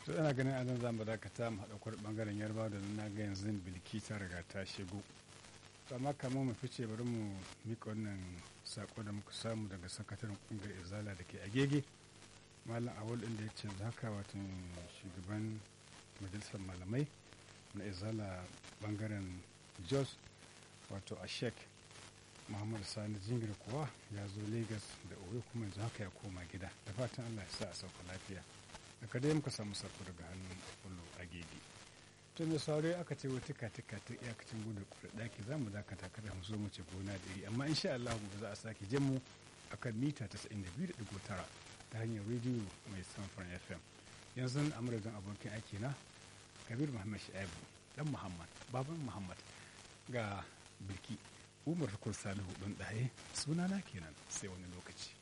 to ana ganin anan za mu dakata mu haɗa kwar ɓangaren yarba da na ga yanzu bilki ta riga ta shigo to amma kamar mu fice bari mu mika wannan sako da muka samu daga sakataren ƙungiyar izala da ke agege malam awal inda ya ce haka wato shugaban majalisar malamai na izala bangaren jos wato ashek muhammad sani jingir kuwa ya zo lagos da oyo kuma yanzu haka ya koma gida da fatan allah ya sa a sauka lafiya daga dai muka samu sako daga hannun apollo a gege to mai saurari aka ce wata katika ta iyakacin gudun kura daki za mu dakata kada mu zo mu ce gona da iri amma insha allah gobe za a sake jin mu akan mita 92.9 ta hanyar rediyo mai samfuran fm yanzu a madadin abokin aiki na kabir muhammad sha'ibu dan muhammad baban muhammad ga bilki umar rukun salihu ɗan ɗaye sunana kenan sai wani lokaci